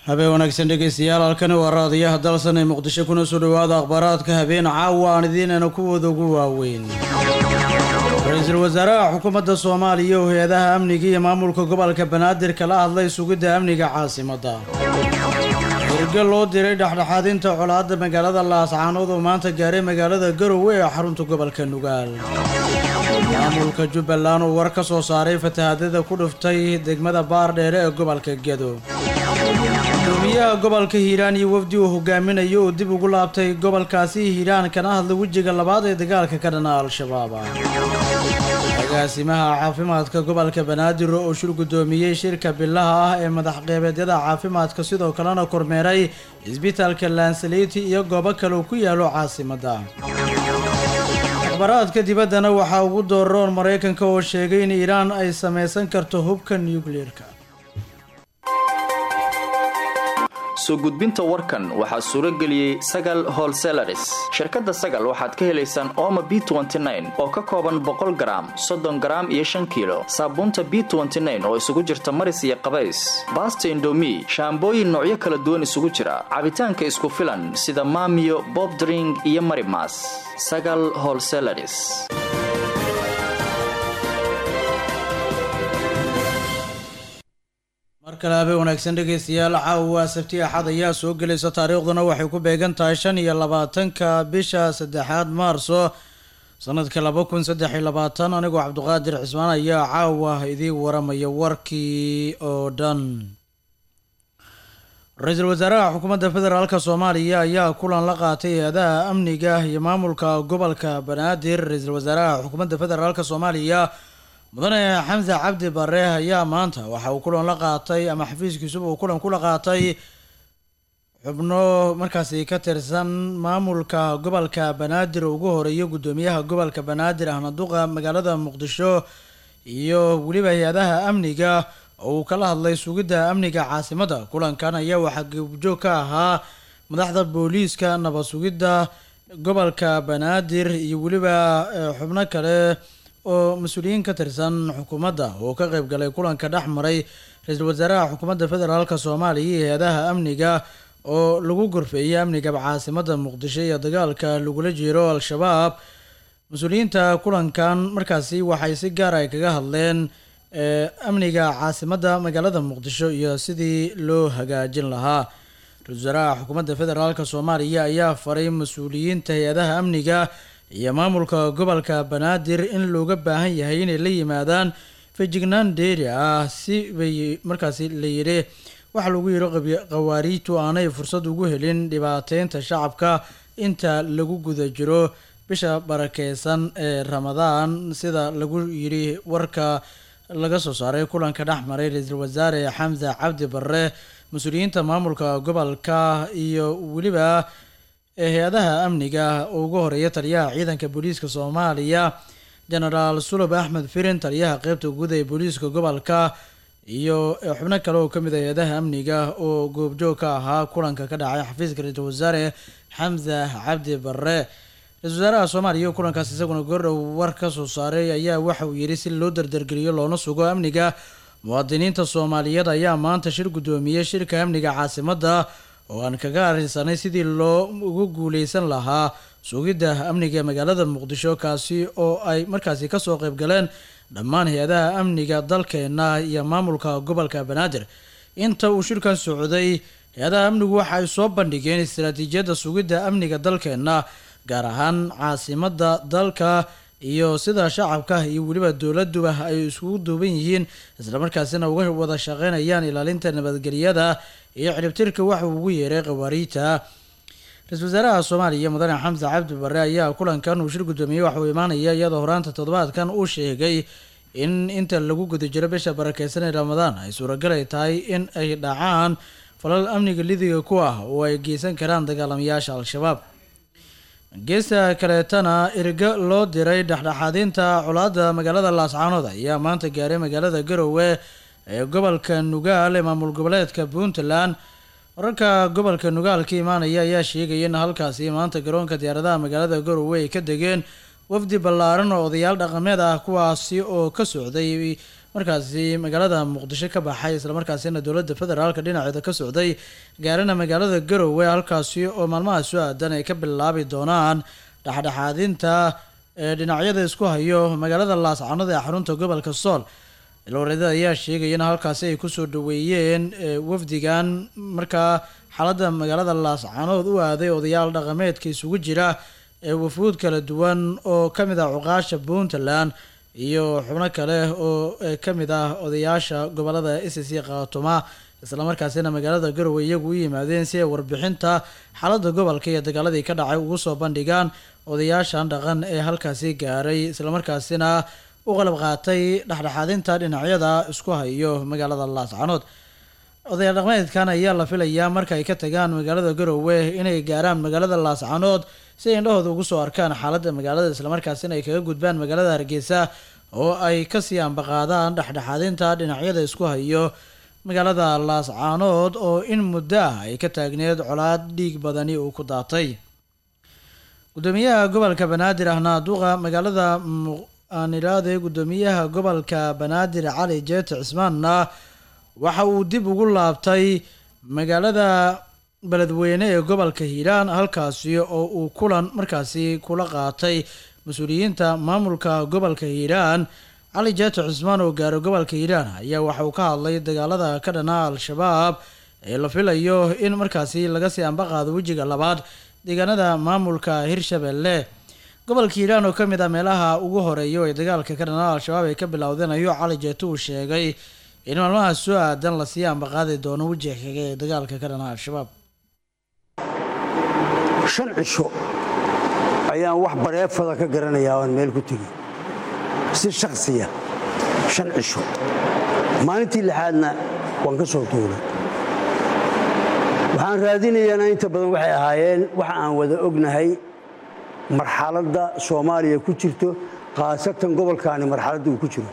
habeen wanaagsan dhegeystayaal halkani waa raadiyaha dalsan ee muqdisho kuna soo dhowaada akhbaaraadka habeen caawa aan idiinana kuwooda ugu waaweyn ra-iisul wasaaraha xukuumadda soomaaliya oo hay-adaha amniga iyo maamulka gobolka banaadir kala hadlay sugidda amniga caasimadda hirgal loo diray dhexdhexaadinta colaadda magaalada laascaanood oo maanta gaaray magaalada garowe ee xarunta gobolka nugaal maamulka jubbaland oo war ka soo saaray fatahaadada ku dhuftay degmada baardheere ee gobolka gedo gudoomiyaha gobolka hiiraan iyo wafdi uu hogaaminayo oo dib ugu laabtay gobolkaasi hiiraan kana hadlay wejiga labaad ee dagaalka ka dhana al-shabaab agaasimaha caafimaadka gobolka banaadir oo shir gudoomiyey shirka bilaha ah ee madaxqebeedyada caafimaadka sidoo kalena kormeeray isbitaalka lansaliti iyo goobo kale uu ku yaalo caasimadda akhbaraadka dibaddana waxaa ugu dooroon maraykanka oo sheegay in iiraan ay samaysan karto hubka nucleerka soo gudbinta warkan waxaa suuro geliyey sagal holselaris shirkadda sagal waxaad ka helaysaan ooma b oo ka kooban boqol garaam soddon garaam iyo shan kiilo saabuunta b oo isugu jirta maris iyo qabays baasta indomi shaambooyin noocyo kala duwan isugu jira cabitaanka isku filan sida maamiyo bobdring iyo marimas sagal holselaris mar kale habeen wanaagsan dhegeystayaal caawa sabti axad ayaa soo gelaysa taariikhduna waxay ku beegan tahay shan iyo labaatanka bisha saddexaad maarso sanadka laba kun saddex iyo labaatan anigoo cabdiqaadir cismaan ayaa caawa idiin waramaya warkii oo dhan ra-iisul wasaaraha xukuumadda federaalka soomaaliya ayaa kulan la qaatay hay-adaha amniga iyo maamulka gobolka banaadir ra-iisul wasaaraha xukuumadda federaalka soomaaliya mudane xamse cabdi bare ayaa maanta waxa uu kulan la qaatay ama xafiiskiisuba uu kulan kula qaatay xubno markaasi ka tirsan maamulka gobolka banaadir oo ugu horeeyo guddoomiyaha gobolka banaadir ahna duqa magaalada muqdisho iyo weliba hay-adaha amniga oo uu kala hadlay sugidda amniga caasimadda kulankan ayaa waxaa goobjoog ka ahaa madaxda booliiska nabad sugidda gobolka banaadir iyo weliba xubno kale oo mas-uuliyiin ka tirsan xukuumadda oo ka qayb galay kulanka dhex maray ra-iisul wasaaraha xukuumadda federaalk soomaaliya iyo hay-adaha amniga oo lagu gorfeeyay amniga caasimadda muqdisho iyo dagaalka lagula jiro al-shabaab mas-uuliyiinta kulankan markaasi waxay si gaar ay kaga hadleen amniga caasimadda magaalada muqdisho iyo sidii loo hagaajin lahaa ra-isul wasaaraha xukuumadda federaalk soomaaliya ayaa faray mas-uuliyiinta hay-adaha amniga iyo maamulka gobolka banaadir in looga baahan yahay inay la yimaadaan fejignaan dheeri ah si bay markaasi la yidhi waxaa lagu yidhi qawaariijtu aanay fursad ugu helin dhibaateynta shacabka inta lagu guda jiro bisha barakeysan ee ramadaan sida lagu yidhi warka laga soo saaray kulanka dhex maray ra-iisul wasaare xamse cabdi bare mas-uuliyiinta maamulka gobolka iyo weliba hay-adaha amniga oo ugu horeeya taliyaha ciidanka booliiska soomaaliya genaraal sulub axmed firin taliyaha qeybta guud ee booliiska gobolka iyo xubno kale oo kamid ah hay-adaha amniga oo goobjoog ka ahaa kulanka ka dhacay xafiiska ra-iisul wasaare xamse cabdi bare ra-isul wasaaraha soomaaliya kulankaas isaguna goordhow war ka soo saaray ayaa waxa uu yidhi si loo dardargeliyo loona sugo amniga muwaadiniinta soomaaliyeed ayaa maanta shir guddoomiyey shirka amniga caasimadda oo aan kaga arrinsanay sidii loo ugu guuleysan lahaa sugidda amniga magaalada muqdisho kaasi oo ay markaasi kasoo qayb galeen dhammaan hay-adaha amniga dalkeena iyo maamulka gobolka banaadir inta uu shirkan socday hay-adaha amnigu waxa ay soo bandhigeen istaraatiijiyadda sugidda amniga dalkeena gaar ahaan caasimadda dalka iyo sida shacabka iyo weliba dowladuba ay iskugu duuban yihiin islamarkaasina uga wada shaqeynayaan ilaalinta nabadgelyada iyo ciribtirka waxa uu ugu yeeray khawaariijta ra-isul wasaaraha soomaaliya mudane xamse cabdi bare ayaa kulankan uu shir guddoomiyey waxa uu imaanaya iyadoo horaanta toddobaadkan uu sheegay in inta lagu guda jiro bisha barakeysan ee ramadaan ay suuragal ay tahay in ay dhacaan falal amniga lidiga ku ah oo ay geysan karaan dagaalamayaasha al-shabaab geesta kaleetana irga loo diray dhexdhexaadinta colaadda magaalada laascaanood ayaa maanta gaaray magaalada garowe ee gobolka nugaal ee maamul goboleedka puntland wararka gobolka nugaal ka imaanaya ayaa sheegaya in halkaasi maanta garoonka diyaaradaha magaalada garowe ay ka degeen wafdi ballaaran oo odayaal dhaqameed ah kuwaasi oo ka socday markaasi magaalada muqdisho ka baxay islamarkaasina dowladda federaalka dhinaceeda ka socday gaarina magaalada garowe halkaasi oo maalmaha soo aadan ay ka bilaabi doonaan dhexdhexaadinta ee dhinacyada isku hayo magaalada laascanood ee xarunta gobolka sool ilwareedada ayaa sheegaya in halkaasi ay kusoo dhaweeyeen wafdigan markaa xaaladda magaalada laascanood u aaday odayaal dhaqameedka isugu jira ee wafuud kala duwan oo ka mid ah cuqaasha puntland iyo xubno kale oo ka mid ah odayaasha gobolada s c khaatuma islamarkaasina magaalada garowe iyagu u yimaadeen si ay warbixinta xaaladda gobolka iyo dagaaladii ka dhacay ugu soo bandhigaan odayaashan dhaqan ee halkaasi gaaray islamarkaasina u qalab qaatay dhexdhexaadinta dhinacyada isku hayo magaalada laascanood odayaal dhaqmeedkan ayaa la filayaa marka ay ka tagaan magaalada garowe inay gaaraan magaalada laascanood si ay indhahooda ugu soo arkaan xaaladda magaalada islamarkaasina ay kaga gudbaan magaalada hargeysa oo ay kasii ambaqaadaan dhexdhexaadinta dhinacyada isku hayo magaalada laascaanood oo in muddo ah ay ka taagneed colaad dhiig badani uu ku daatay gudoomiyaha gobolka banaadir ahna duqa magaalada aan idhaahday gudoomiyaha gobolka banaadir cali jeete cismaanna waxa uu dib ugu laabtay magaalada beledweyne ee gobolka hiiraan halkaasi oo uu kulan markaasi kula qaatay mas-uuliyiinta maamulka gobolka hiiraan cali jeete cismaan oo gaaray gobolka hiiraan ayaa waxa uu ka hadlay dagaalada ka dhana al-shabaab ee la filayo in markaasi laga sii ambaqaado wejiga labaad deegaanada maamulka hirshabelle gobolka hiiraan oo kamid ah meelaha ugu horeeya ee dagaalka ka dhana al-shabaab ay ka bilowdeen ayuu cali jeete uu sheegay in maalmaha soo aadan lasii ambaqaadi doono wejiga kaga ee dagaalka ka dhana al-shabaab shan cisho ayaan wax bareefada ka garanayaa oan meel ku tegey si shaksiya shan cisho maalintii lixaadna waan ka soo tuulay waxaan raadinayaana inta badan waxay ahaayeen waxa aan wada ognahay marxaladda soomaaliya ku jirto khaasatan gobolkaani marxaladda uu ku jiro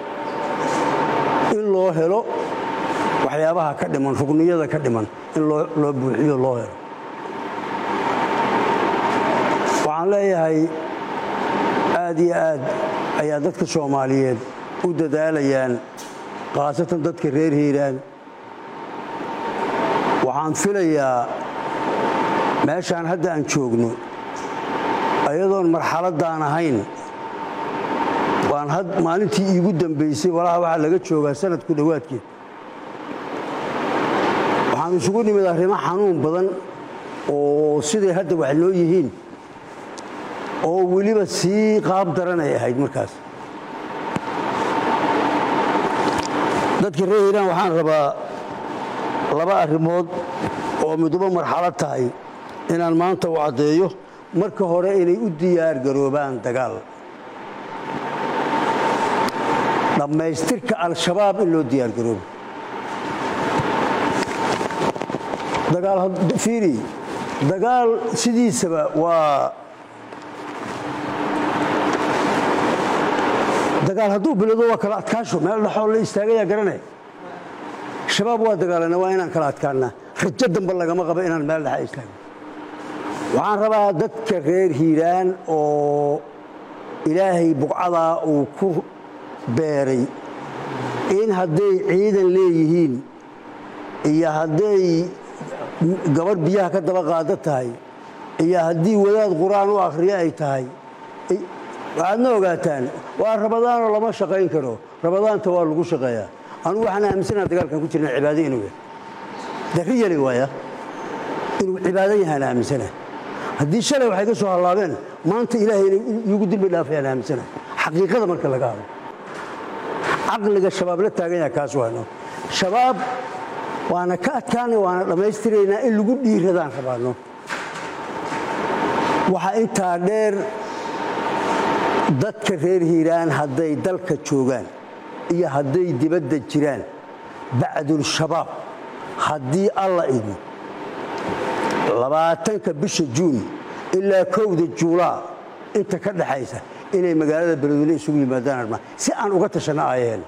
in loo helo waxyaabaha ka dhiman rugniyada ka dhiman in loo buuxiyo loo helo waxaan leeyahay aad iyo aad ayaa dadka soomaaliyeed u dadaalayaan khaasatan dadka reer hiiraan waxaan filayaa meeshaan hadda aan joogno ayadoon marxaladdaan ahayn waan maalintii iigu dambaysay walaha waxaa laga joogaa sanadku dhowaadkeed waxaan isugu nimid arrimo xanuun badan oo siday hadda wax noo yihiin oo weliba sii qaab daran ay ahayd markaas dadka reer hiiraan waxaan rabaa laba arrimood oo miduba marxalad tahay inaan maanta u caddeeyo marka hore inay u diyaar garoobaan dagaal dhammaystirka al-shabaab in loo diyaar garoobo dagaalfiiri dagaal sidiisaba waa dagaal hadduu bilowdo waa kala adkaasho meel dhexoo la istaagayaa garanay shabaab waa dagaalana waa inaan kala adkaannaa rajo damba lagama qabo inaan meel dhexa istaagno waxaan rabaa dadka reer hiiraan oo ilaahay buqcadaa uu ku beeray in hadday ciidan leeyihiin iyo hadday gabadh biyaha ka daba qaado tahay iyo haddii wadaad qur-aan u akhriyo ay tahay waxaadna ogaataan waa rabadaanoo lama shaqayn karo rabadaanta waa lagu shaqeeyaa anugu waxaan aaminsanaa dagaalkan ku jirna cibaado inuu yahay darri yali waaya inuu cibaado yahaan aaminsana haddii shalay waxay ka soo hallaabeen maanta ilaahay inay iigu dilbi dhaafayaan aaminsana xaqiiqada marka laga hadlo caqliga shabaab la taagan yaha kaas waano shabaab waana ka adkaanay waana dhammaystiraynaa in lagu dhiiradaan rabaano waxaa intaa dheer dadka reer hiiraan hadday dalka joogaan iyo hadday dibadda jiraan bacdulshabaab haddii alla idmo labaatanka bisha juun ilaa kowda juulaa inta ka dhaxaysa inay magaalada beledweyne isugu yimaadaan armaa si aan uga tashanno aayaheen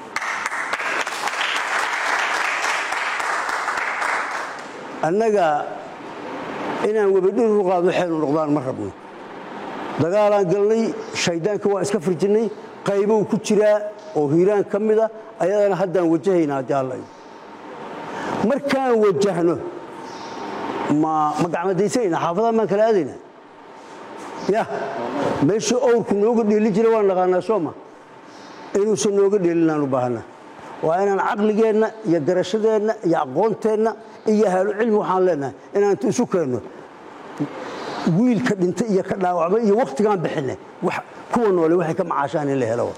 annaga inaan webadhir u qaadno xeelu noqdaan ma rabno dagaalaan galnay shayddaanka waa iska firjinnay qaybou ku jiraa oo hiiraan ka mid a ayadana haddaan wajahayna haddii alla markaan wajahno ma ma gacmadaysanayna xaafadaha maan kala aadayna ya meeshii owrku nooga dheeli jira waan naqaanaa sooma inuusan nooga dheelinaan u baahana waa inaan caqligeenna iyo garashadeenna iyo aqoonteenna iyo ahaalu cilmi waxaan leenahay inaan intu isu keenno wiilka dhintay iyo ka dhaawacmay iyo wakhtigaan bixinay kuwa noole waxay ka macaashaan in la helo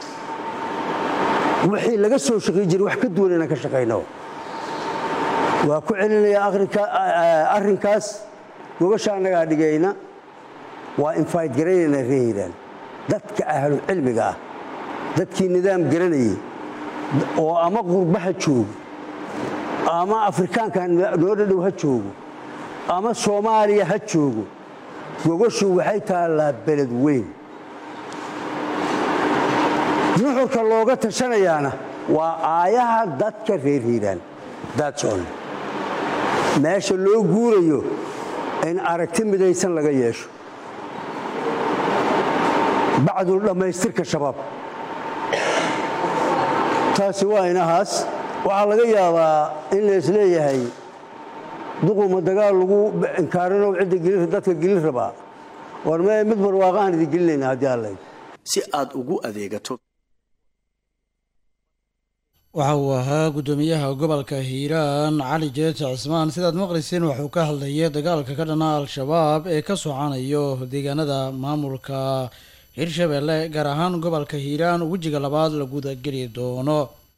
wixii laga soo shaqay jiray wax ka duwan inaan ka shaqayno waa ku celinayaa arrinkaas gogasha annagaa dhigayna waa infayd garaynayna ree hiiraan dadka ahlu cilmiga ah dadkii nidaam garanayay oo ama qurbaha joogo ama afrikaanka noo dhadhow ha joogo ama soomaaliya ha joogo gogashu waxay taallaa beled weyn nuxurka looga tashanayaana waa aayaha dadka reer hiiraan daadsoon meesha loo guurayo in aragti midaysan laga yeesho bacdu dhammaystirka shabaab taasi waa inahaas waxaa laga yaabaa in la isleeyahay duquma dagaal lagu inkaarinow cidda dadka gelin rabaa war mee mid barwaaqaaan idin gelinayna haddii alla si aad ugu adeegato waxa uu ahaa guddoomiyaha gobolka hiiraan cali jeete cismaan sidaad maqlayseen waxuu ka hadlayay dagaalka ka dhana al-shabaab ee ka socanayo deegaanada maamulka hirshabeelle gaar ahaan gobolka hiiraan wejiga labaad la gudageli doono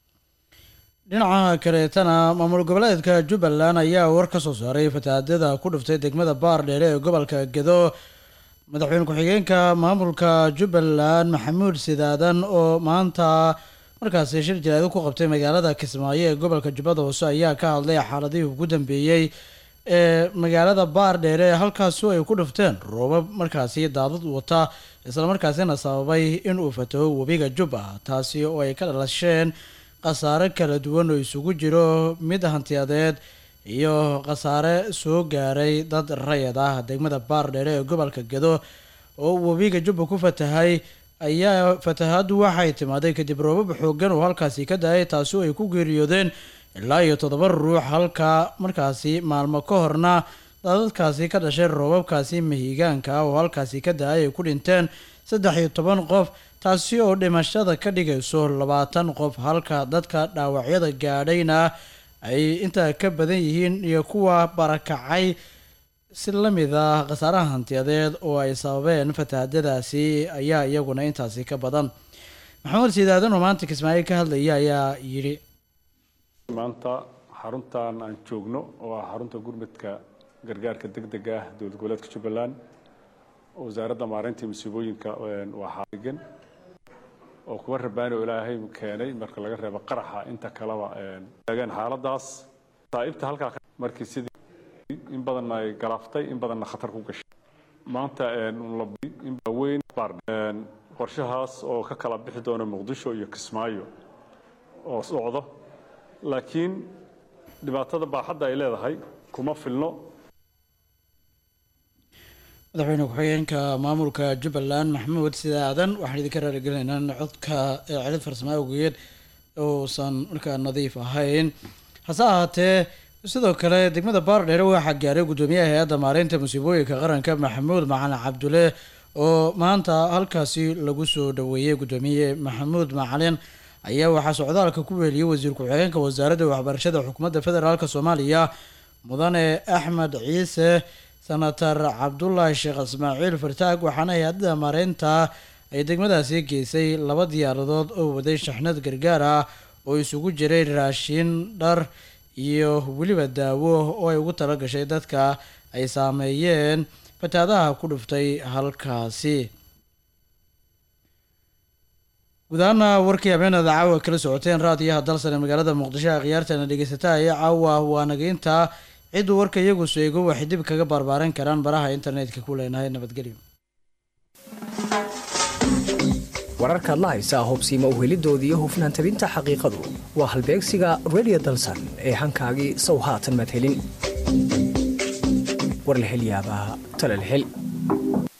dhinaca kaleetana maamul goboleedka jubbaland ayaa war ka soo saaray fatahaadada ku dhuftay degmada baar dheere ee gobolka gedo madaxweyne ku-xigeenka maamulka jubbaland maxamuud sidaadan oo maanta markaasi shir jaraado ku qabtay magaalada kismaayo ee gobolka jubbada hoose ayaa ka hadlay xaaladihii ugu dambeeyey ee magaalada baar dheere halkaasu ay ku dhufteen roobab markaasi daadad wata islamarkaasina sababay in uu fataho webiga jubba taasi oo ay ka dhalasheen khasaare kala duwan oo isugu jiro mid hantiyadeed iyo khasaare soo gaaray dad rayad ah degmada baar dheere ee gobolka gedo oo webiga jubba ku fatahay ayaa fatahaaddu waxay timaaday kadib roobab xoogan oo halkaasi ka da-ay taasi oo ay ku geeriyoodeen ilaa iyo toddoba ruux halka markaasi maalmo ka horna daadadkaasi ka dhashay roobabkaasi mahigaanka ah oo halkaasi ka da-ay ay ku dhinteen saddex iyo toban qof taasi oo dhimashada ka dhigayso labaatan qof halka dadka dhaawacyada gaadhayna ay intaa ka badan yihiin iyo kuwa barakacay si la mid ah khasaaraha hantiyadeed oo ay sababeen fatahaadadaasi ayaa iyaguna intaasi ka badan maxamed siidaadan oo maanta kismaayo ka hadlaya ayaa yidhi maanta xaruntan aan joogno oo ah xarunta gurmadka gargaarka degdega ah dowlad goboleedka jubbaland wasaaradda maareynta masiibooyinka waa xaaligan oo kuwa rabaani oo ilaahay keenay marka laga reebo qaraxa inta kaleba taagan xaaladaas saaibta halkaa markii sidii in badanna ay galaaftay in badanna khatar ku gashay maanta weyn qorshahaas oo ka kala bixi doona muqdisho iyo kismaayo oo socdo laakiin dhibaatada baaxadda ay leedahay kuma filno madaxweyne ku-xigeenka maamulka jubbaland maxamuud sidaadan waxaan idinka raaligelinaynaa in codka celid farsamo awgeed uusan markaa nadiif ahayn hase ahaatee sidoo kale degmada baardheere waxaa gaaray guddoomiyaha hay-adda maareynta musiibooyinka qaranka maxamuud macalin cabdulle oo maanta halkaasi lagu soo dhaweeyey guddoomiye maxamuud macalin ayaa waxaa socdaalka ku weeliyey wasiir ku-xigeenka wasaaradda waxbarashada xukuumadda federaalk soomaaliya mudane axmed ciise senator cabdulaahi sheekh ismaaciil fartaag waxaana hay-adada maareynta ay degmadaasi geysay laba diyaaradood oo waday shaxnad gargaar ah oo isugu jiray raashin dhar iyo weliba daawo oo ay ugu tala gashay dadka ay saameeyeen fataadaha ku dhuftay halkaasi gudahaana warkii habeenada caawa kala socoteen raadiyaha dalsane magaalada muqdisho a khiyaartana dhegeysataa ee caawa waa nageynta cidduu warka iyagu seego waxay dib kaga barbaaran karaan baraha internetka ku leenahay nabadgelyo wararkaad la haysaa hubsiima uhelidooda iyo hufnaan tabinta xaqiiqadu waa halbeegsiga redio dalsan ee hankaagii sow haatan madhelin war la hel yaabaa talal hel